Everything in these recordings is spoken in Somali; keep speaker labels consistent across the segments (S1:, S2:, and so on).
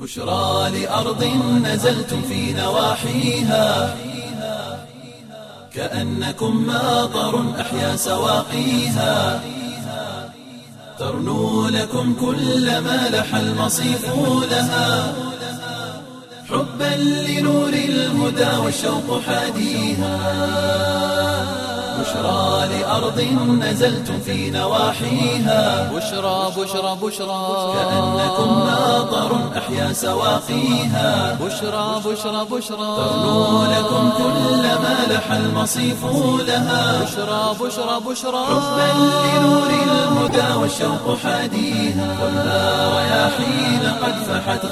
S1: بشرى لأرض نزلتم في نواحيها كأنكم ماطر أحيا سواقيها ترنو لكم كل ما لح المصيف لها حبا لنور الهدى والشوق حاديها بشرى لأرض نزلتم في نواحيها
S2: بشرى بشرى بشرى
S1: كأنكم ماطر أحيا سواقيها
S2: بشرى بشرى بشرى
S1: ترنو لكم كل ما لح المصيف لها
S2: بشرى بشرى بشرى
S1: حبا لنور الهدى والشوق حاديها والنار رياحين قد فحت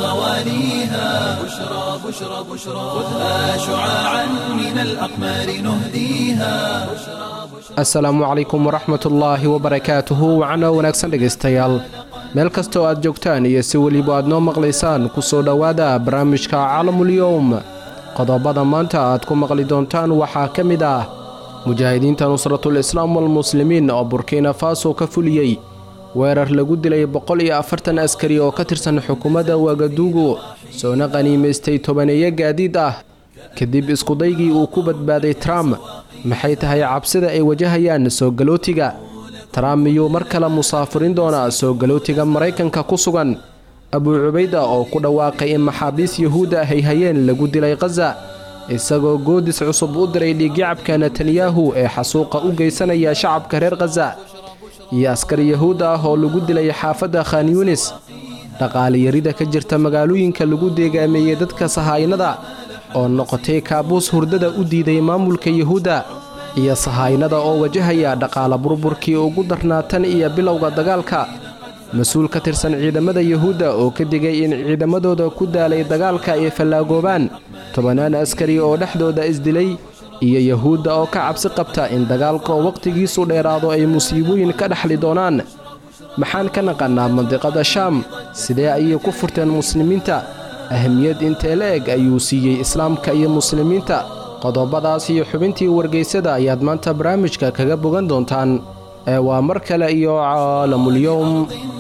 S1: غواليها بشرى بشرى بشرى خذها شعاعا من الأقمار نهديها
S3: asalaamu calaykum waraxmatullaahi wabarakaatuhu wacno wanaagsan dhegaystayaal meel kastoo aad joogtaan iyo si weliba aad noo maqlaysaan ku soo dhowaada barnaamijka caalamul-yowm qodobada maanta aad ku maqli doontaan waxaa ka mid ah mujaahidiinta nusratul islaam walmuslimiin oo burkina faso ka fuliyey weerar lagu dilay boqol iyo afartan askari oo ka tirsan xukuumadda wagaduugu soona qaniimaystay tobaneeyo gaadiid ah kadib iskudaygii uu ku badbaaday trump maxay tahay cabsida ay wajahayaan soo galootiga trump miyuu mar kale musaafirin doonaa soo galootiga maraykanka ku sugan abuu cubayda oo ku dhawaaqay in maxaabiis yuhuudda ah ay hayeen lagu dilay khaza isagoo goodis cusub u diray dhiigyacabka netanyahu ee xasuuqa u geysanaya shacabka reer khaza iyo askar yahuud ah oo lagu dilay xaafadda khan yunis dhaqaaliyarida ka jirta magaalooyinka lagu deegaameeyey dadka sahaynada oo noqotay kaabuus hurdada u diiday maamulka yuhuudda iyo sahaynada oo wajahaya dhaqaala burburkii ugu darnaa tan iyo bilowga dagaalka mas-uul ka tirsan ciidamada yuhuudda oo ka digay in ciidamadooda ku daalay dagaalka ay fallaagoobaan tobannaan askari oo dhexdooda isdilay iyo yuhuudda oo ka cabsi qabta in dagaalka oo wakhtigiisu dheeraado ay musiibooyin ka dhexli doonaan maxaan ka naqannaa mandiqada shaam sidee ayay ku furteen muslimiinta ahamiyad intee la eg ayuu siiyey islaamka iyo muslimiinta qodobadaas iyo xubintii wargeysada ayaad maanta barnaamijka kaga bogan doontaan ee waa mar kale iyo caalamulyowm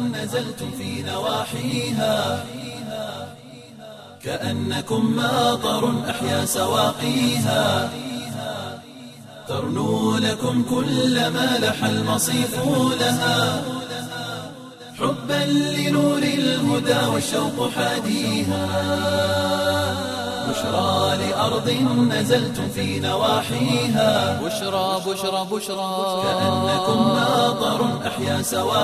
S1: نزلتم في نواحيها كأنكم ماطر أحيا سواقيها ترنو لكم كل ما لح المصيف لها حبا لنور الهدى والشوق حاديها بشرى لأرض نزلتم في نواحيها
S2: بشرى بشرى بشرى
S1: كأنكم ماطر أحيا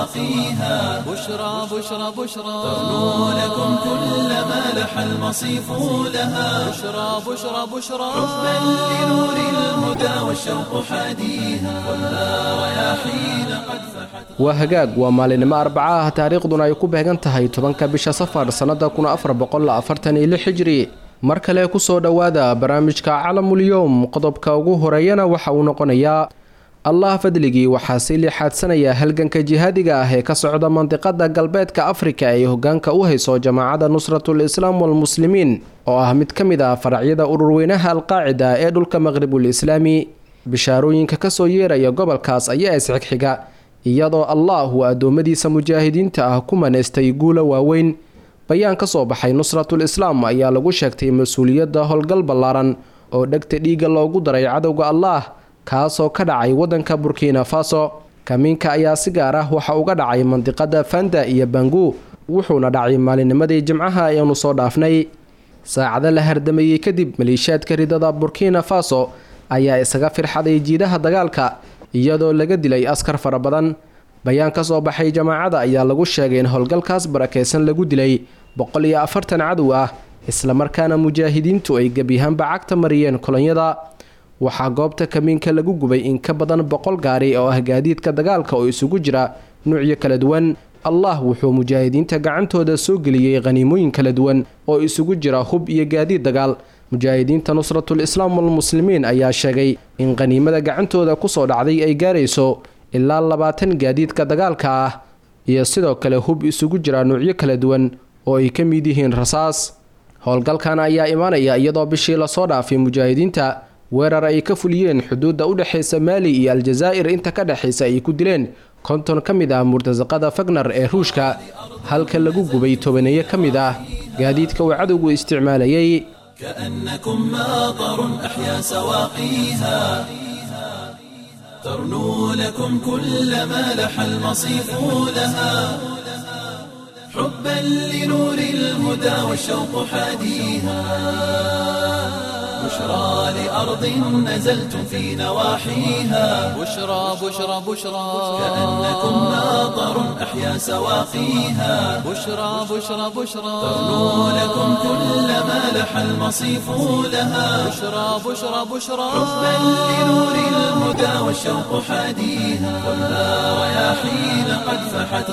S1: سواقيها
S2: بشرى بشرى بشرى
S1: ترنو لكم كل ما لح المصيف لها
S2: بشرى بشرى بشرى
S1: حبا لنور الهدى والشوق حاديها والنار رياحين قد فحت
S3: waa hagaag waa maalinimo arbaca ah taariikhduna ay ku beegan tahay tobanka bisha safar sannada kun afar boqol afartan iyo lix xijri mar kale ku soo dhowaada barnaamijka calamulyowm qodobka ugu horeeyana waxa uu noqonayaa allah fadligii waxaa si liixaadsanaya halganka jihaadiga ah ee ka socda mandiqada galbeedka afrika ee hogaanka u hayso jamaacada nusratul islaam walmuslimiin oo ah mid ka mid ah faracyada ururweynaha alqaacida ee dhulka maqribul islaami bishaarooyinka kasoo yeeraya gobolkaas ayaa isxigxiga iyadoo allah uu addoommadiisa mujaahidiinta ah ku manaystay guula waaweyn bayaan ka soo baxay nusratul islaam ayaa lagu sheegtay mas-uuliyadda howlgal ballaaran oo dhegta dhiigga loogu daray cadowga allaah kaasoo ka dhacay waddanka burkina faso kamiinka ayaa si gaar ah waxa uga dhacay mandiqada fanda iyo bangu wuxuuna dhacay maalinimadii jimcaha ayaanu soo dhaafnay saacado la hardameeyey kadib maleeshiyaadka ridada burkina faso ayaa isaga firxaday jiidaha dagaalka iyadoo laga dilay askar fara badan bayaan ka soo baxay jamaacada ayaa lagu sheegay in howlgalkaas barakeysan lagu dilay boqol iyo afartan cadow ah islamarkaana mujaahidiintu ay gebyahaanba cagta mariyeen kolonyada waxaa goobta kamiinka lagu gubay in ka badan boqol gaari oo ah gaadiidka dagaalka oo isugu jira nuucyo kala duwan allah wuxuu mujaahidiinta gacantooda soo geliyey khaniimooyin kala duwan oo isugu jira hub iyo gaadiid dagaal mujaahidiinta nusratul islaam walmuslimiin ayaa sheegay in khaniimada gacantooda kusoo dhacday ay gaarayso ilaa labaatan gaadiidka dagaalka ah iyo sidoo kale hub isugu jira nuucyo kala duwan oo ay ka mid yihiin rasaas howlgalkan ayaa imaanaya iyadoo bishii lasoo dhaafay mujaahidiinta weerar ay ka fuliyeen xuduudda u dhexaysa maali iyo aljazaa'ir inta ka dhexaysa ay ku dileen konton ka mid ah murtasaqada fagnar ee ruushka halka lagu gubay tobaneeyo ka mid ah gaadiidka uu cadowgu isticmaalayay
S1: كأنكم ماطر أحيا سواقيها ترنو لكم كل ما لح المصيف لها حبا لنور الهدى والشوق حاديها بشرى لأرض نزلتم في نواحيها
S2: بشرى بشرى بشرى
S1: كأنكم ماطر أحيا سواقيها
S2: بشرى بشرى بشرى
S1: ترنو لكم كل ما لح المصيف لها
S2: بشرى بشرى بشرى
S1: حبا لنور الهدى والشوق حاديها خذها رياحين قد فحت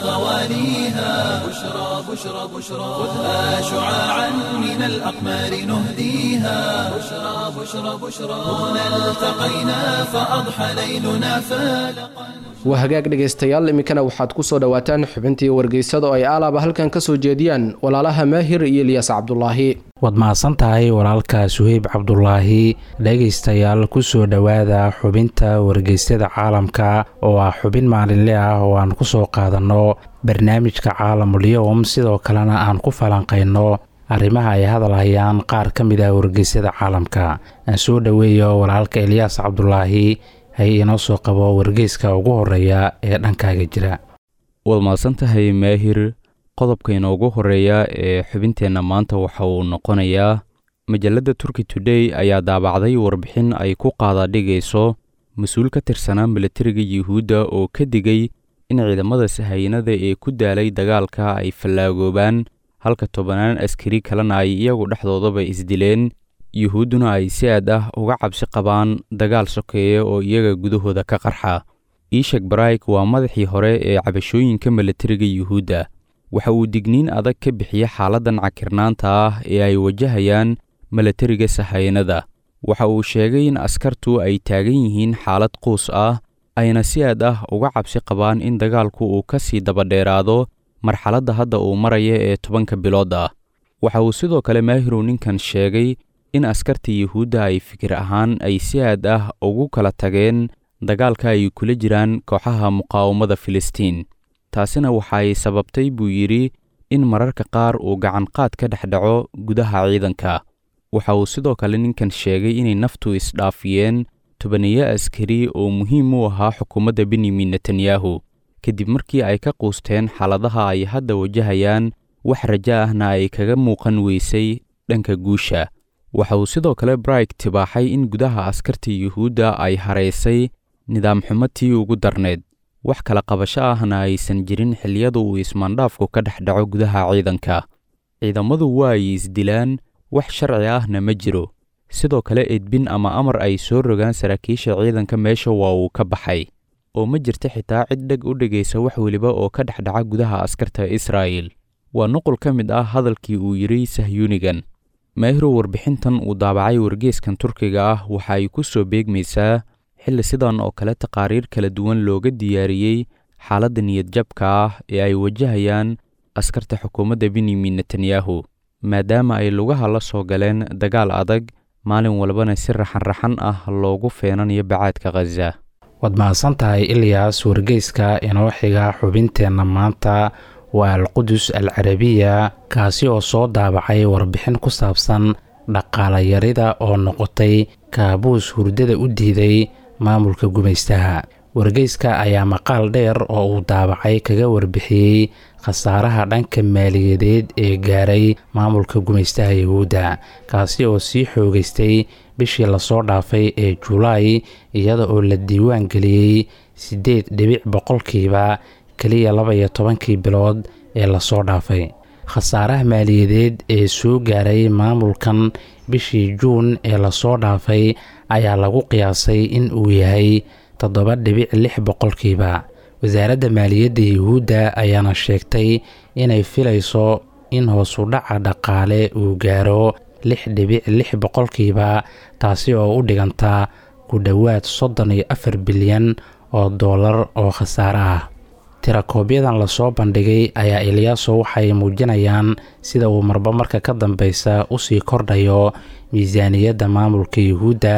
S1: غواليها بشرى بشرى بشرى خذها شعاعا من الأقمار نهديها بشرى بشرى بشرى هنا التقينا فأضحى ليلنا فالقا
S3: waa hagaag dhegaystayaal iminkana waxaad ku soo dhowaataan xubintii wargeysada oo ay aalaaba halkan ka soo jeediyaan walaalaha maahir iyo ilyas cabdulaahi
S4: waad mahadsan tahay walaalka suheyb cabdulaahi dhegaystayaal kusoo dhowaada xubinta wargeysyada caalamka oo ah xubin maalinle ah oo aan ku soo qaadanno barnaamijka caalamul-yowm sidoo kalena aan ku falanqayno arrimaha ay hadal hayaan qaar ka mid ah wargeysyada caalamka aan soo dhoweeyo walaalka elyaas cabdulaahi hay inoo soo qabo wargeyska ugu horeeya ee dhankaaga jira
S5: waad mahadsan tahay maahir qodobka inoogu horeeya ee xubinteenna maanta waxa uu noqonayaa majalladda turkey today ayaa daabacday warbixin ay ku qaadadhigayso mas-uul ka tirsanaa milatariga yuhuudda oo ka digay in ciidamada sahayanada ee ku daalay dagaalka ay fallaagoobaan halka tobanaan askari kalena ay iyagu dhexdoodaba isdileen yuhuudduna ay si aad ah uga cabsi qabaan dagaal sokeeya oo iyaga gudahooda ka qarxa ishak barayk waa madaxii hore ee cabashooyinka milatariga yuhuudda waxa uu digniin adag ka bixiya xaaladdan cakirnaanta ah ee ay wajahayaan milatariga sahayanada waxa uu sheegay in askartu ay taagan yihiin xaalad quus ah ayna si aad ah uga cabsi qabaan in dagaalku uu ka sii dabadheeraado marxaladda hadda uu maraya ee tobanka bilood ah waxa uu sidoo kale maahirow ninkan sheegay in askarta yuhuudda ay fikir ahaan ay si aad ah ugu kala tageen dagaalka ay kula jiraan kooxaha muqaawamada filistiin taasina waxay sababtay buu yidhi in mararka qaar uu gacanqaad ka dhex dhaco gudaha ciidanka waxa uu sidoo kale ninkan sheegay inay naftu isdhaafiyeen tobaniyo askari oo muhiim u ahaa xukuumadda benyamin netanyahu kadib markii ay ka quusteen xaaladaha ay hadda wajahayaan wax rajo ahna ay kaga muuqan weysay dhanka guusha waxa uu sidoo kale brayk tibaaxay in gudaha askarta yuhuudda ay haraysay nidaam xumatii ugu darneed wax kala qabasho ahna aysan jirin xilliyada uu ismaandhaafku ka dhex dhaco gudaha ciidanka ciidamadu waa ay isdilaan wax sharci ahna ma jiro sidoo kale edbin ama amar ay soo rogaan saraakiisha ciidanka meesha waa uu ka baxay oo ma jirta xitaa cid dheg u dhegaysa wax weliba oo ka dhex dhaca gudaha askarta israa'il waa nuqul ka mid ah hadalkii uu yidhi sahyuunigan maahirow warbixintan uu daabacay wargeeskan turkiga ah waxa ay ku soo beegmaysaa xilli sidan oo kale taqaariir kala duwan looga diyaariyey xaaladda niyadjabka ah ee ay wajahayaan askarta xukuumadda benyamin netanyahu maadaama ay lugaha la soo galeen dagaal adag maalin walbana si raxan-raxan ah loogu feenanayo bacaadka khaza
S4: waad mahadsan tahay ilyas wargeyska inoo xiga xubinteenna maanta waa alqudus al carabiya kaasi oo soo daabacay warbixin ku saabsan dhaqaalayarida oo noqotay kaabuus hurdada u diiday maamulka gumaystaha wargeyska ayaa maqaal dheer oo uu daabacay kaga warbixiyey khasaaraha dhanka maaliyadeed ee gaaray maamulka gumaystaha yahuudda kaasi oo sii xoogeystay bishii lasoo dhaafay ee julaay iyada oo la diiwaan geliyey siddeed dhibic boqolkiiba keliya laba iyo tobankii bilood ee lasoo dhaafay khasaaraha maaliyadeed ee soo gaaray maamulkan bishii juun ee lasoo dhaafay ayaa lagu qiyaasay in uu yahay toddoba dhibic lix boqolkiiba wasaaradda maaliyadda yuhuudda ayaana sheegtay inay filayso in hoosu dhaca dhaqaale uu gaaro lix dhibic lix boqolkiiba taasi oo u dhiganta ku dhowaad soddon iyo afar bilyan oo dollar oo khasaare ah tirakoobyadan lasoo bandhigay ayaa ilyaaso waxay muujinayaan sida uu marba marka ka dambeysa usii kordhayo miisaaniyadda maamulka yuhuudda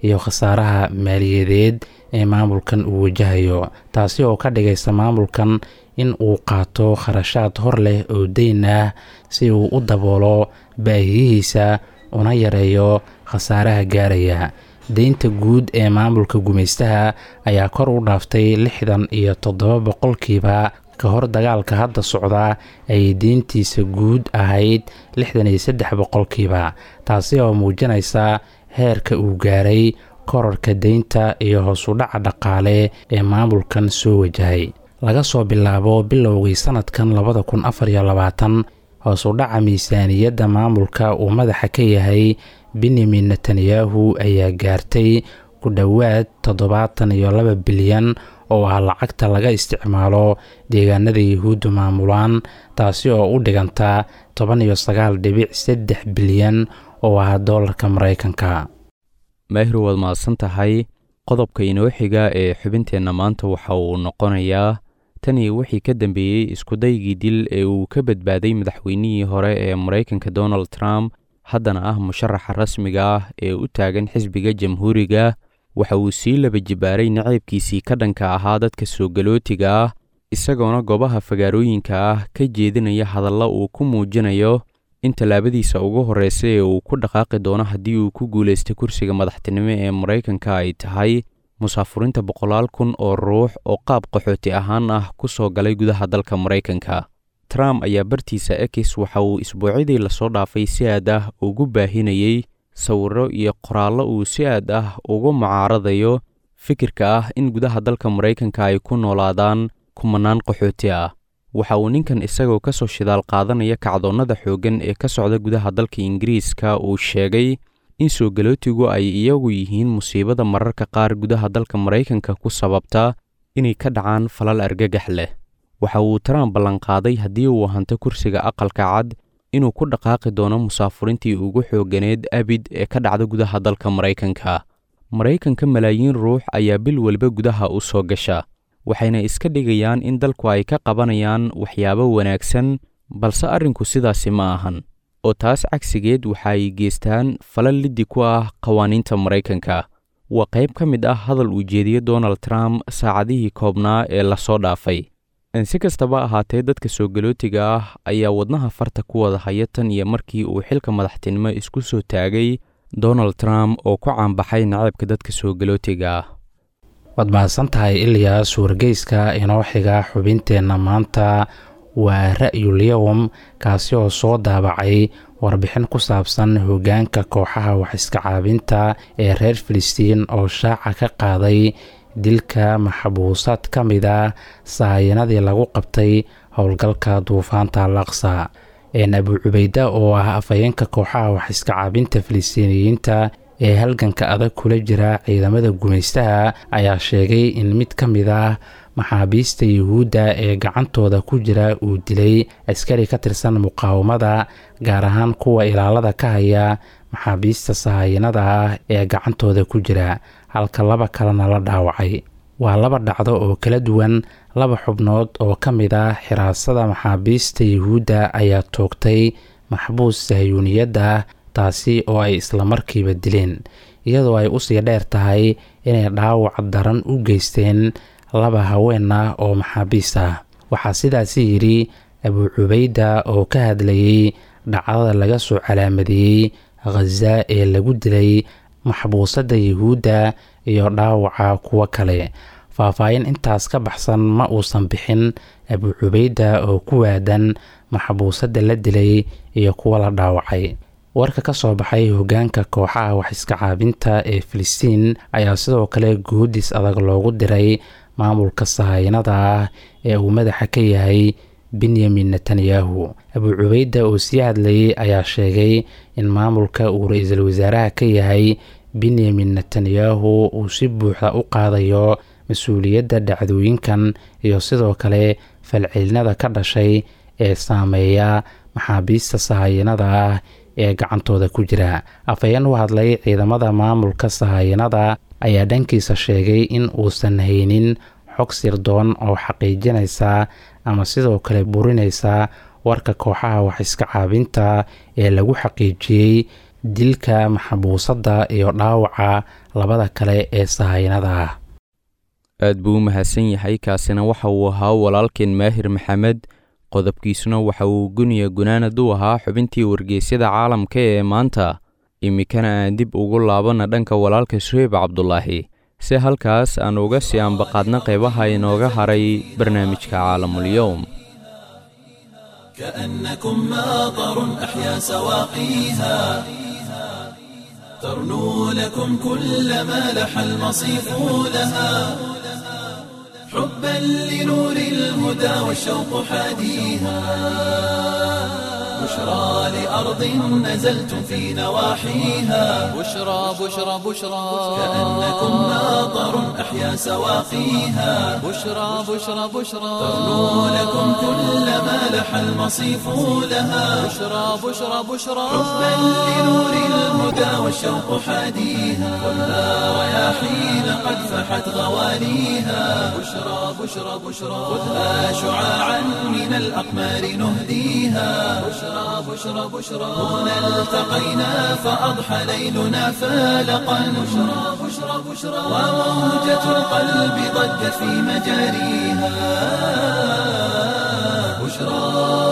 S4: iyo khasaaraha maaliyadeed ee maamulkan uu wajahayo taasi oo ka dhigaysa maamulkan in uu qaato kharashaad hor leh oo deyn ah si uu u daboolo baahiyihiisa una yareeyo khasaaraha gaaraya deynta guud ee maamulka gumaystaha ayaa kor u dhaaftay lixdan iyo toddoba boqolkiiba ka hor dagaalka hadda socda ay deyntiisa guud ahayd lixdan iyo saddex boqolkiiba taasi oo muujinaysa heerka uu gaaray korarka deynta iyo hoosudhaca dhaqaale ee maamulkan soo wajahay laga soo bilaabo bilowgii sanadkan labada kun afar iyo labaatan hoosudhaca miisaaniyadda maamulka uu madaxa ka yahay benyamin netanyahu ayaa gaartay ku dhowaad toddobaatan iyo laba bilyan oo ah lacagta laga isticmaalo deegaanada yuhuudda maamulaan taasi oo u dhiganta toban iyo sagaal dhibic saddex bilyan oo ah doolarka maraykanka
S5: maahir waad mahadsan tahay qodobka inoo xiga ee xubinteenna maanta waxa uu noqonayaa tanii wixii ka dambeeyey iskudaygii dil ee uu ka badbaaday madaxweynihii hore ee maraykanka donald trump haddana ah musharaxa rasmiga ah ee u taagan xisbiga jamhuuriga waxa uu sii laba jibaaray naceybkiisii ka dhanka ahaa dadka soo galootiga ah isagoona goobaha fagaarooyinka ah ka jeedinaya hadalla uu ku muujinayo in tallaabadiisa ugu horreysa ee uu ku dhaqaaqi doono haddii uu ku guulaysta kursiga madaxtinimo ee maraykanka ay tahay musaafurinta boqolaal kun oo ruux oo qaab qaxooti ahaan ah ku soo galay gudaha dalka maraykanka trump ayaa bartiisa ekis waxa uu isbuucyadii lasoo dhaafay si aad ah ugu baahinayey sawirro iyo qoraallo uu si aad ah ugu mucaaradayo fikirka ah in gudaha dalka maraykanka ay ku noolaadaan kumanaan qaxooti ah waxa uu ninkan isagoo ka soo shidaal qaadanaya kacdoonnada xooggan ee ka socda gudaha dalka ingiriiska uu sheegay in soo galootigu ay iyagu yihiin musiibada mararka qaar gudaha dalka maraykanka ku sababta inay ka dhacaan falal argagax leh waxa uu trump ballanqaaday haddii uu hanto kursiga aqalka cad inuu ku dhaqaaqi doono musaafurintii ugu xoogganeed abid ee ka dhacda gudaha dalka maraykanka maraykanka malaayiin ruux ayaa bil walba gudaha u soo gasha waxayna iska dhigayaan in dalku ay ka qabanayaan waxyaabo wanaagsan balse arrinku sidaasi ma ahan oo taas cagsigeed waxa ay geystaan falal liddi ku ah qawaaniinta maraykanka waa qayb ka mid ah hadal uu jeediye donald trump saacadihii koobnaa ee lasoo dhaafay si kastaba ahaatee dadka soo galootiga ah ayaa wadnaha farta ku wada haya tan iyo markii uu xilka madaxtinimo isku soo taagay donald trump oo ku caanbaxay naceebka dadka soo galootiga ah
S4: waad mahadsan tahay ilyaas wargeyska inoo xiga xubinteenna maanta waa ra'yulyowm kaasi oo soo daabacay warbixin ku saabsan hoggaanka kooxaha wax iska caabinta ee reer filistiin oo shaaca ka qaaday dilka maxbuusaad ka mid a saayanadii lagu qabtay howlgalka duufaanta laqsa een abu cubayda oo ah afhayeenka kooxaha wax iska caabinta filistiiniyiinta ee halganka adag kula jira ciidamada gumaystaha ayaa sheegay in mid ka mid ah maxaabiista yuhuudda ee gacantooda ku jira uu dilay askari ka tirsan muqaawamada gaar ahaan kuwa ilaalada ka haya maxaabiista sahayanada ah ee gacantooda ku jira halka laba kalena la dhaawacay waa laba dhacdo oo kala duwan laba xubnood oo ka mid ah xiraasada maxaabiista yuhuudda ayaa toogtay maxbuus sahyuuniyadda taasi oo ay islamarkiiba dileen iyadoo ay usii dheer tahay inay dhaawac daran u geysteen laba haween ah oo maxaabiis ah waxaa sidaasi yidhi abuu cubayda oo ka hadlayey dhacdada laga soo calaamadeeyey khaza ee lagu dilay maxbuusadda yuhuudda iyo dhaawaca kuwo kale faahfaahin intaas ka baxsan ma uusan bixin abuu cubayda oo ku waadan maxbuusadda la dilay iyo kuwa la dhaawacay warka ka soo baxay hoggaanka kooxaha wax iska caabinta ee filistiin ayaa sidoo kale guudis adag loogu diray maamulka sahayanada ah ee uu madaxa ka yahay benyamin netanyahu abuu cubayda oo sii hadlayay ayaa sheegay in maamulka uu ra-iisul wasaaraha ka yahay benyamin netanyahu uu si buuxda u qaadayo mas-uuliyadda dhacdooyinkan iyo sidoo kale falcelinada ka dhashay ee saameeya maxaabiista sahayanada ah ee gacantooda ku jira afhayeen u hadlay ciidamada maamulka sahayanada ayaa dhankiisa sheegay in uusan haynin xog sirdoon oo xaqiijinaysa ama sidoo kale burinaysa warka kooxaha wax iska caabinta ee lagu xaqiijiyey dilka maxbuuska sahayanada ah ee gacantooda ku jira afhayeenka dilka maxabuusadda iyo dhaawaca labada kale ee sahaynada ah
S5: aad buu u mahadsan yahay kaasina waxa uu ahaa walaalkeen maahir maxamed qodobkiisuna waxa uu guniya gunaanad u ahaa xubintii wargeysyada caalamka ee maanta iminkana aan dib ugu laabana dhanka walaalka suheyb cabdulaahi si halkaas aan uga sii ambaqaadna qeybaha inooga haray barnaamijka caalamulyowm
S1: كأنكم ماطر أحيا سواقيها ترنو لكم كل ما لح المصيف لها حبا لنور الهدى والشوق حاديها بشرى لأرض نزلتم في نواحيها
S2: بشرى بشرى بشرى
S1: كأنكم ماطر أحيا سواقيها
S2: بشرى بشرى بشرى
S1: ترنو لكم كل ما لح المصيف لها
S2: بشرى بشرى بشرى
S1: حبا لنور الهدى والشوق حاديها خذها رياحين قد فحت غواليها بشرى بشرى بشرى خذها شعاعا من الأقمار نهديها بشرى بشرى بشرى هنا التقينا فأضحى ليلنا فالقا بشرى بشرى بشرى وموجة القلب ضجت في مجاريها بشرى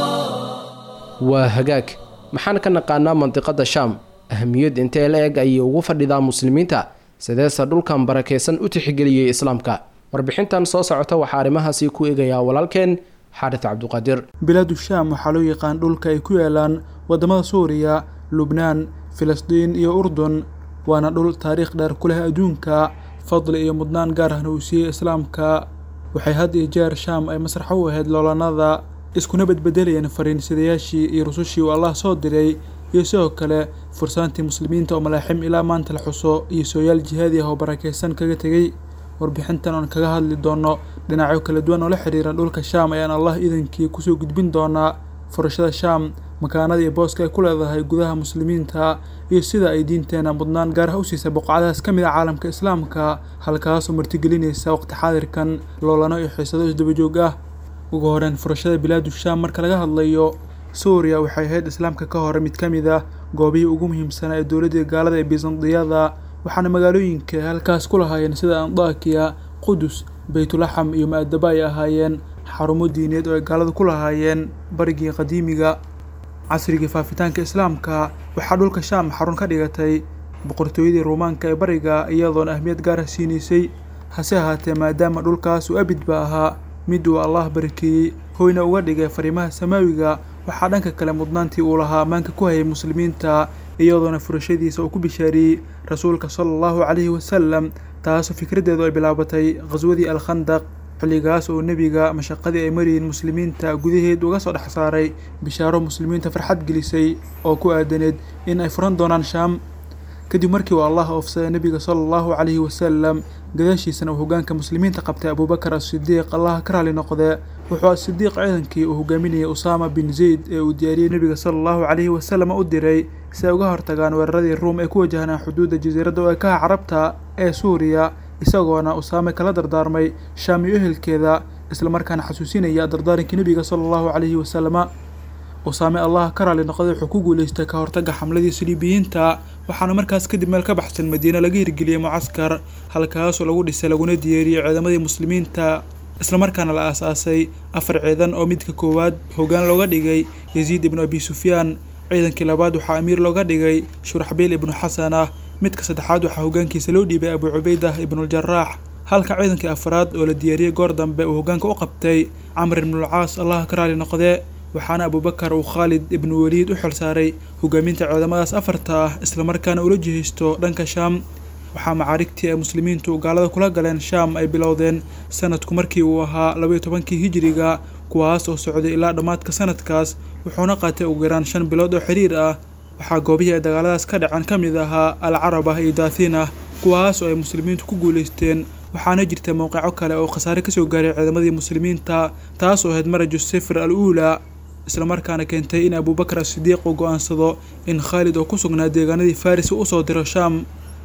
S3: waa hagaag maxaan ka naqaanaa mandiqada shaam ahamiyad intee la eg ayay ugu fadhidaa muslimiinta sideese dhulkan barakeysan u tixgeliyey islaamka warbixintan soo socota waxaa arrimahaasi ku eegayaa walaalkeen xaaris cabduqaadir
S6: bilaadu shaam waxaa loo yaqaan dhulka ay ku yaalaan waddamada suuriya lubnaan filistiin iyo urdun waana dhul taariikh dheer ku leh adduunka fadli iyo mudnaan gaar ahna uu siiyey islaamka waxay had iyo jeer shaam ay masrax u ahayd loolanada iskuna bedbedelayeen fariinsadayaashii iyo rusushii uu allah soo diray iyo sidoo kale fursaantii muslimiinta oo malaaxim ilaa maanta la xuso iyo sooyaal jihaadi ah oo barakeysan kaga tegey warbixintan oon kaga hadli doono dhinacyo kala duwan oo la xiriira dhulka shaam ayaan allah idankii kusoo gudbin doonaa furashada shaam makaanada iyo booska ay ku leedahay gudaha muslimiinta iyo sida ay diinteena mudnaan gaar ah u siisay boqocadaas ka mid ah caalamka islaamka halkaasoo martigelinaysa waqti xaadirkan loolano iyo xiisado isdabajoog ah ugu horeyn furashada bilaadu shaam marka laga hadlayo suuriya waxay ahayd islaamka ka hore mid ka mid ah goobihii ugu muhiimsanaa ee dowladdii gaalada ee bisandiyada waxaana magaalooyinka ay halkaas ku lahaayeen sida andakiya qudus baytulaxam iyo ma-adaba ay ahaayeen xarumo diineed oo ay gaalada ku lahaayeen barigii qadiimiga casrigii faafitaanka islaamka waxaa dhulka shaam xarun ka dhigatay boqortooyadii ruumaanka ee bariga iyadoona ahmiyad gaara siinaysay hase ahaatee maadaama dhulkaas uu abidba ahaa mid uu allah barakeeyey hoyna uga dhigay fariimaha samaawiga waxaa dhanka kale mudnaantii uu lahaa ammaanka ku hayay muslimiinta iyadoona furashadiisa uu ku bishaariyey rasuulka sala allahu calayhi wasalam taasoo fikraddeedu ay bilaabatay khaswadii alkhandaq xilligaas oo nebiga mashaqadii ay marayeen muslimiinta gudaheed uga soo dhex saaray bishaaro muslimiinta farxad gelisay oo ku aadaneed in ay furan doonaan shaam kadib markii uu allah oofsaday nebiga sala allahu calayhi wasalam gadaashiisana uu hoggaanka muslimiinta qabtay abuubakar asidiiq allah ka raali noqdee wuxuu asidiiq ciidankii uu hogaaminayay usaama bin zayd ee uu diyaariyey nebiga sala allahu calayhi wasalam u diray si ay uga hortagaan weeraradii ruum ee ku wajahnaa xuduudda jasiiradda oo ekaha carabta ee suuriya isagoona usaame kala dardaarmay shaam iyo ehelkeeda islamarkaana xasuusinaya dardaarankii nebiga sala allahu calayhi wasalama usaame allah ka raali noqday wuxuu ku guuleystay ka hortagga xamladii saliibiyiinta waxaana markaas kadib meel ka baxsan madiine laga hirgeliyey mucaskar halkaasoo lagu dhisay laguna diyaariyey ciidamadii muslimiinta islamarkaana la aasaasay afar ciidan oo midka koowaad hoggaan looga dhigay yasiid ibnu abi sufyaan ciidankii labaad waxaa amiir looga dhigay shuraxbiil ibnu xasan ah midka saddexaad waxaa hoggaankiisa loo dhiibay abu cubaydah ibnuljarax halka ciidankii afraad oo la diyaariyey goor dambe uu hoggaanka u qabtay camr ibnulcaas allah ka raali noqdee waxaana abuubakar uu khaalid ibnu weliid u xilsaaray hogaaminta ciidamadaas afarta ah islamarkaana ula jihaysto dhanka shaam waxaa macaarigtii ay muslimiintu gaalada kula galeen shaam ay bilowdeen sanadku markii uu ahaa labaiyo tobankii hijiriga kuwaas oo socday ilaa dhammaadka sanadkaas wuxuuna qaatay ugu yaraan shan bilood oo xiriir ah waxaa goobihii ay dagaaladaas ka dhaceen ka mid ahaa al carabah iyo daathiin ah kuwaas oo ay muslimiintu ku guulaysteen waxaana jirta mowqico kale oo khasaare kasoo gaaray ciidamadii muslimiinta taas oo ahayd maraju sifr al uulaa islamarkaana keentay in abuubakar asidiiq uu go-aansado in khaalid oo ku sugnaa deegaanadii faris uu usoo diro shaam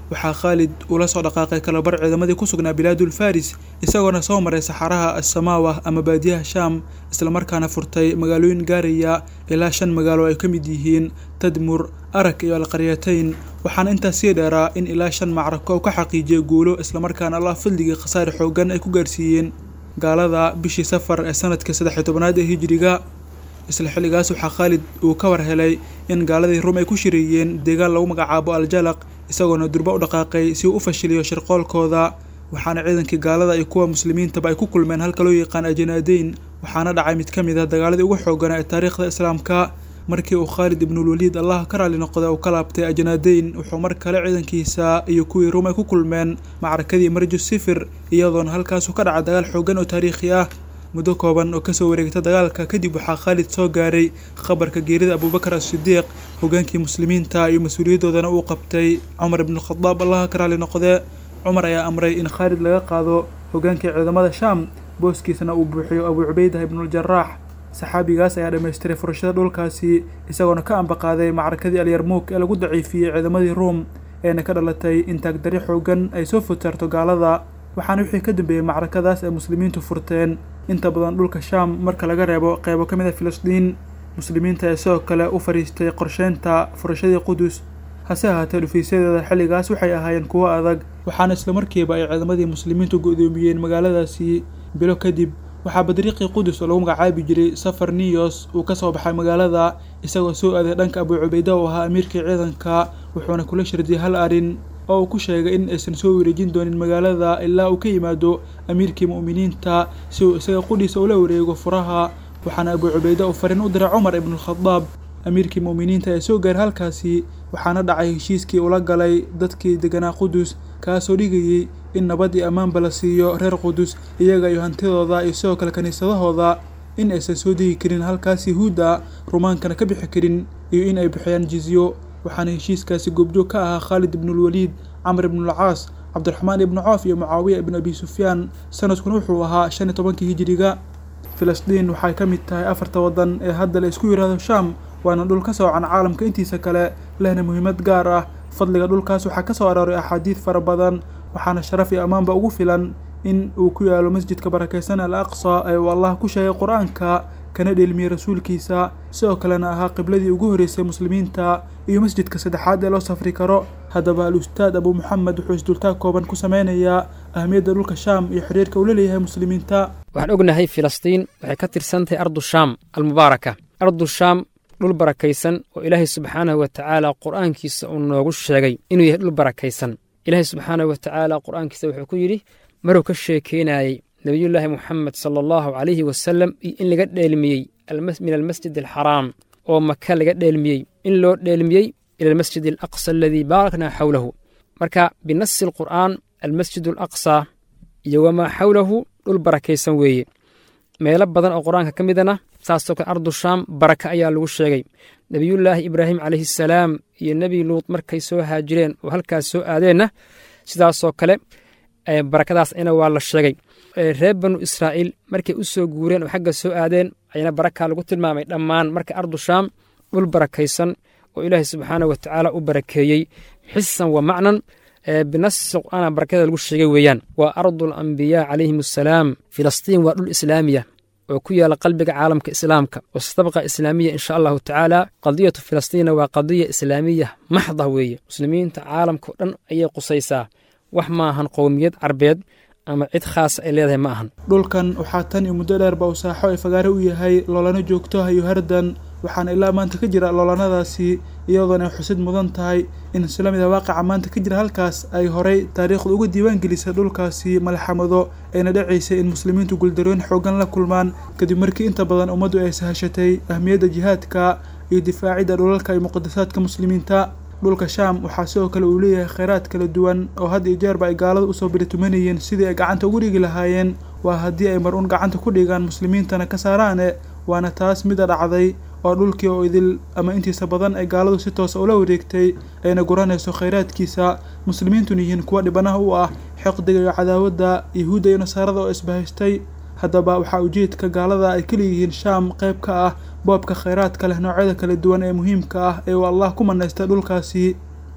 S6: waxaa khaalid uu la soo dhaqaaqay kalabar ciidamadii ku sugnaa bilaadul faris isagoona soo maray saxaraha assamaawa ama baadiyaha shaam islamarkaana furtay magaalooyin gaaraya ilaa shan magaalo ay ka mid yihiin tadmur arag iyo alqaryatayn waxaana intaas sii dheeraa in ilaa shan macrako uu ka xaqiijiyay guulo islamarkaana allah fadligii khasaare xoogan ay ku gaarsiiyeen gaalada bishii safar ee sanadka saddex iyo tobanaad ee hijiriga isla xilligaas waxaa khaalid uu ka war helay in gaaladii rum ay ku shireeyeen deegaan lagu magacaabo aljalaq isagoona durba u dhaqaaqay si uu u fashiliyo shirqoolkooda waxaana ciidankii gaalada iyo kuwa muslimiintaba ay ku kulmeen halka loo yaqaan ajanaadeyn waxaana dhacay mid ka mid ah dagaaladii ugu xooganaa ee taariikhda islaamka markii uu khaalid ibnulwaliid allah ka raali noqday uu ka laabtay ajanaadeyn wuxuu mar kale ciidankiisa iyo kuwii rum ay ku kulmeen macrakadii marju sifir iyadoona halkaasu ka dhaca dagaal xoogan oo taariikhi ah muddo kooban oo kasoo wareegta dagaalka kadib waxaa khaalid soo gaaray khabarka geerida abuubakar as-sidiiq hogaankii muslimiinta iyo mas-uuliyadoodana uu qabtay cumar ibnukhadaab allaha ka raali noqdee cumar ayaa amray in khaalid laga qaado hogaankii ciidamada shaam booskiisana uu buuxiyo abuu cubaydah ibnuljaraax saxaabigaas ayaa dhammaystiray furashada dhulkaasi isagoona ka ambaqaaday macrakadii alyarmuuk ee lagu daciifiyey ciidamadii ruum eena ka dhalatay in taagdari xoogan ay soo fotaarto gaalada waxaana wixii ka dambeeyey macrakadaas ay muslimiintu furteen inta badan dhulka shaam marka laga reebo qeybo ka mid a filistiin muslimiinta ee sidoo kale u fadhiistay qorsheynta furashadii qudus hase ahaatee dhufiisyadeeda xilligaas waxay ahaayeen kuwo adag waxaana islamarkiiba ay ciidamadii muslimiintu go-doomiyeen magaaladaasi bilo kadib waxaa badriiqii qudus oo lagu magacaabi jiray safar niyos uu ka soo baxay magaalada isagoo soo aaday dhanka abuu cubayda oo ahaa amiirkii ciidanka wuxuuna kula shardiyay hal arrin oo uu ku sheegay in aysan soo wareejin doonin magaalada ilaa uu ka yimaado amiirkii mu'miniinta si uu isaga qudhiisa ula wareego furaha waxaana abuu cubayda uu fariin u diray cumar ibnualkhadaab amiirkii mu'miniinta ee soo gaaray halkaasi waxaana dhacay heshiiskii ula galay dadkii deganaa qudus kaasoo dhigayey in nabad iyo ammaanba la siiyo reer qudus iyaga iyo hantidooda iyo sidoo kale kiniisadahooda in aysan soo degi karin halkaas yahuudda rumaankana ka bixi karin iyo in ay bixiyaan jizyo waxaana heshiiskaasi goobjoog ka ahaa khaalid ibnulwaliid camr ibnulcaas cabdiraxmaan ibnu coof iyo mucaawiya ibnu abi sufyaan sanadkuna wuxuu ahaa shan iyo tobankii hijiriga filistiin waxay ka mid tahay afarta waddan ee hadda la isku yidhaahdo shaam waana dhul ka soocan caalamka intiisa kale lehna muhiimad gaar ah fadliga dhulkaas waxaa ka soo arooray axaadiid fara badan waxaana sharaf iyo ammaanba ugu filan in uu ku yaalo masjidka barakaysan al aqsa ee uu allah ku sheegay qur-aanka kana dheelmiyey rasuulkiisa sidoo kalena ahaa qibladii ugu horreysay muslimiinta iyo masjidka saddexaad ee loo safri karo haddaba al-ustaad abuu moxamed wuxuu isdultaag kooban ku sameynayaa ahmiyadda dhulka shaam iyo xiriirka uu la leeyahay muslimiinta
S7: waxaan ognahay filistiin waxay ka tirsan tahay ardu shaam almubaaraka ardu shaam dhul barakaysan oo ilaahay subxaanahu wa tacaala qur'aankiisa uu noogu sheegay inuu yahay dhul barakaysan ilaahay subxaanahu wa tacaala qur'aankiisa wuxuu ku yidhi maruu ka sheekeynayey nebiyullaahi moxamed sala allahu calayhi wasalam iyo in laga dheelmiyey min almasjid alxaraam oo maka laga dheelmiyey in loo dheelmiyey ila almasjid alaqsa aladii baaraknaa xawlahu marka binasi alqur'aan almasjid alaqsa iyo wamaa xawlahu dhul barakaysan weeye meelo badan oo qur-aanka ka midana saasoo kale ardu shaam baraka ayaa lagu sheegay nebiyullaahi ibraahim calayhi salaam iyo nebi luut markay soo haajireen oo halkaas soo aadeenna sidaasoo kale barakadaas ayna waa la sheegay reer banu israa'iil markay u soo guureen oo xagga soo aadeen ayana baraka lagu tilmaamay dhammaan marka ardu shaam dhul barakaysan oo ilaahay subxaanah wa tacaala u barakeeyey xisan wa macnan binasi qur'aana barakada lagu sheegay weeyaan waa ardul ambiyaa calayhim assalaam filistiin waa dhul islaamiya oo ku yaala qalbiga caalamka islaamka oo stabqa islaamiya insha allahu tacaala qadiyatu filistiina waa qadiya islaamiya maxda weeye muslimiinta caalamka o dhan ayay qusaysaa wax ma ahan qowmiyad carbeed ama cid khaasa ay leedahay ma ahan
S6: dhulkan waxaa tan iyo muddo dheerba uu saaxo ay fagaare u yahay loolana joogto hayo hardan waxaana ilaa maanta ka jira loolanadaasi iyadoona ay xusid mudan tahay in isla mid a waaqaca maanta ka jira halkaas ay horay taariikhda uga diiwaan gelisay dhulkaasi malxamado ayna dhacaysay in muslimiintu guuldarooyin xoogan la kulmaan kadib markii inta badan ummaddu ay sahashatay ahmiyadda jihaadka iyo difaacidda dhulalka iyo muqadasaadka muslimiinta dhulka shaam waxaa sidoo kale uu leeyahay kheyraad kala duwan oo had iyo jeerba ay gaalada usoo biritumanayeen sidii ay gacanta ugu dhigi lahaayeen waa haddii ay mar uun gacanta ku dhigaan muslimiintana ka saaraane waana taas mida dhacday oo dhulkii oo idil ama intiisa badan ay gaaladu si toosa ula wareegtay ayna guranayso khayraadkiisa muslimiintuna yihiin kuwa dhibanaha u ah xiqdiga iyo cadaawadda yahuudda iyo nasaarada oo isbahaystay haddaba waxaa ujeedka gaalada ay kaleyihiin shaam qayb ka ah boobka khayraadka leh noocyada kala duwan ee muhiimka ah ee uu allah ku manaystay dhulkaasi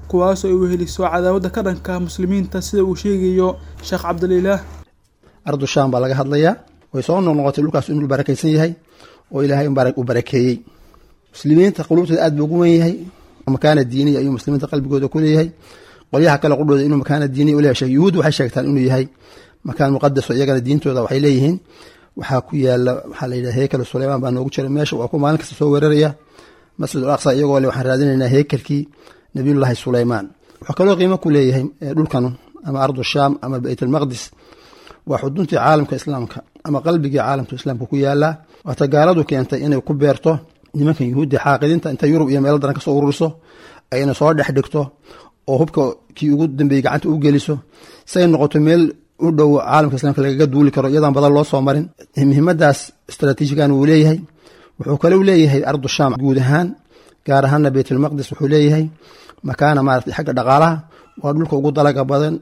S6: kuwaasoo ay weheliso cadaawada ka dhanka muslimiinta sida uu sheegayo sheekh cabdililaah
S8: ardu shaam baa laga hadlayaa way soo noqnoqotay dhulkaas inuu barakaysan yahay oo ilaahay u barakeeyey muslimiinta quluubtooda aad buu ugu wen yahay makaana diiniya ayuu muslimiinta qalbigooda ku leeyahay qolyaha kale qudhooda inuu makaana diiniya u leeyahay yuhuud waxay sheegtaan inuu yahay makaan muqadaso iyagana diintooda waxay leeyihiin waxaa ku yaala waxaa la yidhaha heykal suleymaan baa noogu jira meesha waa ku maalin kasta soo weeraraya masjid ul aqsa iyagoo le waxaan raadinaynaa heykalkii nabiyullaahi suleymaan wuxuu kaloo qiimo ku leeyahay dhulkan ama ardu shaam ama beyt almaqdis waa xuduntii caalamka islaamka ama qalbigii caalamka islaamka ku yaalaa waata gaaladu keentay inay ku beerto nimankan yuhuudda xaaqidinta inta yurub iyo meelo daran kasoo ururiso ayna soo dhex dhigto oo hubka kii ugu dambeeyey gacanta u geliso say noqoto meel u dhow caalamka islaamka lagaga duuli karo iyadaan badan loo soo marin muhiimadaas istraatiijigan wuu leeyahay wuxuu kale u leeyahay ardu shaam guud ahaan gaar ahaana beytulmaqdis wuxuu leeyahay makaana maarata xagga dhaqaalaha waa dhulka ugu dalaga badan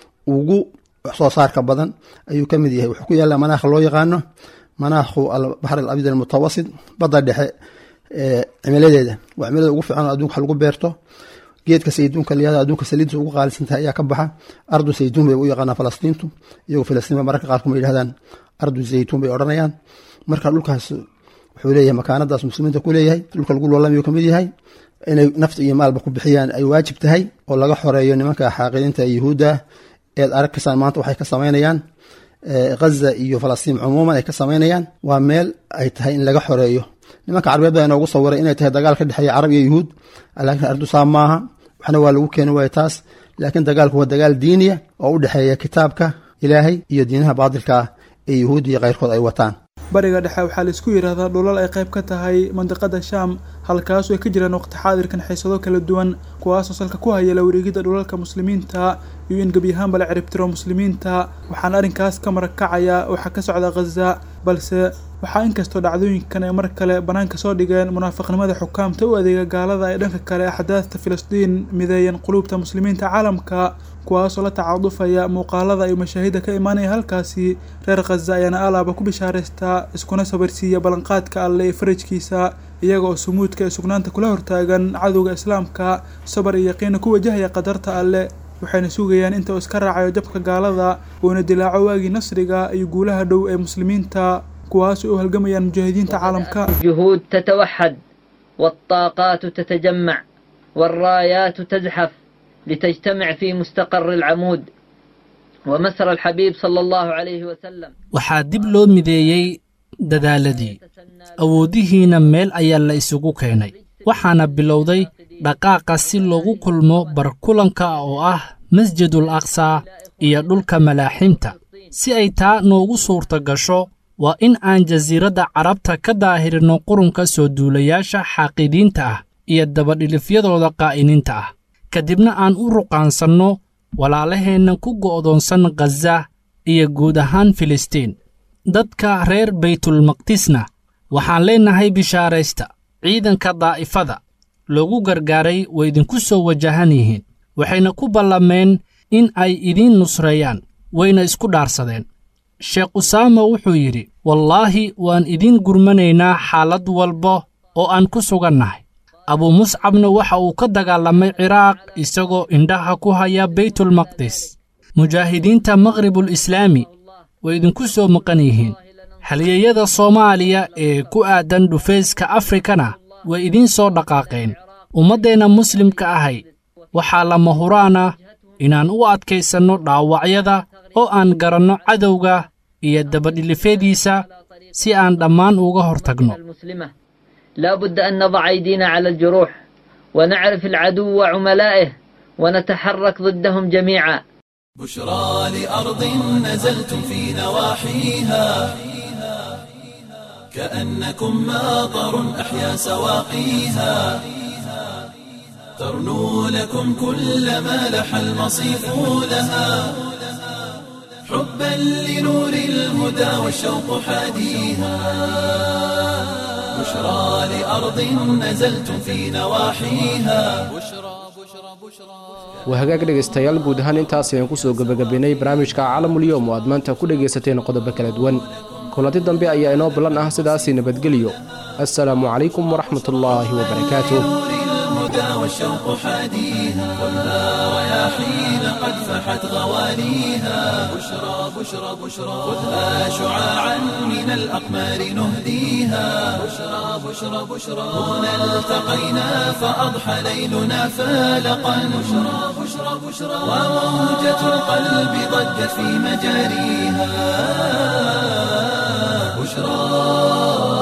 S8: ugu soo saarka badan ayuu ka mid yahay wuxuu ku yaallaa manaakha loo yaqaano manaakhu albaxr alabyad almutawasit badda dhexe cimiladeeda waa cimilada ugu fiican oo adduunka wax lagu beerto geedka sayduunka layada adduunka saliidda ugu qaalisantahay ayaa ka baxa ardu sayduun bay u yaqaanaa falastiintu iyagoo filastiin ba mararka qaarkuma yidhahdaan ardu zaytuun bay odhanayaan marka dhulkaas wuxuu leeyahay makaanadaas muslimiinta ku leeyahay dhulka lagu loolamayu ka mid yahay inay nafta iyo maalba ku bixiyaan ay waajib tahay oo laga xoreeyo nimanka xaaqidiinta yuhuudda eed aragkaysaan maanta waxay ka samaynayaan ghaza iyo falastiin cumuuman ay ka samaynayaan waa meel ay tahay in laga xoreeyo nimanka carbeed baa inoogu sawiray inay tahay dagaal ka dhexeeya carab iyo yuhuud laakiin ardusaa maaha waxna waa lagu keeni waaya taas laakiin dagaalku waa dagaal diiniya oo u dhexeeya kitaabka ilaahay iyo diinaha baadilka ah ee yuhuud iyo keyrkood ay wataan
S6: bariga dhexe waxaa laisku yidhaahdaa dhulal ay qayb ka tahay mandiqada shaam halkaasoo ay ka jiraan waqti xaadirkan xiisado kala duwan kuwaasoo salka ku haya la wareegidda dhulalka muslimiinta iyo in gebyahaanba la ciribtiro muslimiinta waxaana arrinkaas ka marag kacaya waxaa ka socda khaza balse waxaa inkastoo dhacdooyinkan ay mar kale bannaanka soo dhigeen munaafiqnimada xukaamta u adeega gaalada ay dhanka kale axdaadta filistiin mideeyan quluubta muslimiinta caalamka kuwaasoo la tacaadufaya muuqaalada iyo mashaahida ka imaanaya halkaasi reer khaza ayaana alaaba ku bishaaraystaa iskuna sabarsiiya ballanqaadka alle ee farajkiisa iyaga oo sumuudka ee sugnaanta kula hortaagan cadowga islaamka sabar iyo yaqiina ku wajahaya qadarta alle waxayna sugayaan inta uu iska raacayo jabka gaalada uuna dilaaco waagii nasriga iyo guulaha dhow ee muslimiinta kuwaasoo u halgamayaan mujaahidiinta caalamka
S9: الجهود تتوحد والطاقات تتجمع والرايات تزحف لتجتمع في مستقر العمود ومسر الحبيب صلى الله عليه وسلم
S10: waxaa dib loo mideeyey dadaaladii awoodihiina meel ayaa la isugu keenay waxaana bilowday dhaqaaqa si loogu kulmo barkulanka oo ah masjidul aqsa iyo dhulka malaaximta si ay taa noogu suurta gasho waa in aan jasiiradda carabta ka daahirino qurunka soo duulayaasha xaaqidiinta ah iyo dabadhilifyadooda qaa'iniinta ah kadibna aan u ruqaansanno walaalaheenna ku go'doonsan khaza iyo guud ahaan filistiin dadka reer baytulmaqdisna waxaan leennahay bishaaraysta ciidanka daa'ifada loogu gargaaray way idinku soo wajahan yihiin waxayna ku ballameen in ay idiin nusreeyaan wayna isku dhaarsadeen sheekh usaama wuxuu yidhi wallaahi waan idiin gurmanaynaa xaalad walba oo aan ku sugannahay abuu muscabna waxa uu ka dagaalamay ciraaq isagoo indhaha ku haya baytulmaqdis mujaahidiinta maqhribul islaami way idinku soo maqan yihiin halyeeyada soomaaliya ee ku aadan dhufayska afrikana way idiin soo dhaqaaqeen ummaddeenna muslimka ahay waxaa lama huraana inaan u adkaysanno dhaawacyada oo aan garanno cadowga iyo dabadhilifyadiisa si aan dhammaan uga hortagno
S9: المسلمة لا بد أن نضع أيدينا على الجروح ونعرف العدو وعملائه ونتحرك ضدهم جميعا
S1: بشرى لأرض نزلتم في نواحيها كأنكم ماطر أحيا سواقيها ترنو لكم كل ما لح المصيف لها حبا لنور الهدى والشوق حاديها بشرى لأرض نزلتم في نواحيها
S3: waa hagaag dhegaystayaal guud ahaan intaas ayaan kusoo gebagabaynay barnaamijka caalamulyoom oo aad maanta ku dhegaysateen qodobo kala duwan kulanti dambe ayaa inoo ballan ah sidaasii nabadgelyo assalaamu calaykum waraxmatullaahi wabarakaatuh
S1: الهدى والشوق حاديها خذها رياحين قد فحت غواليها بشرى بشرى بشرى خذها شعاعا من الأقمار نهديها بشرى بشرى بشرى هنا التقينا فأضحى ليلنا فالقا بشرى بشرى بشرى وموجة القلب ضجت في مجاريها بشرى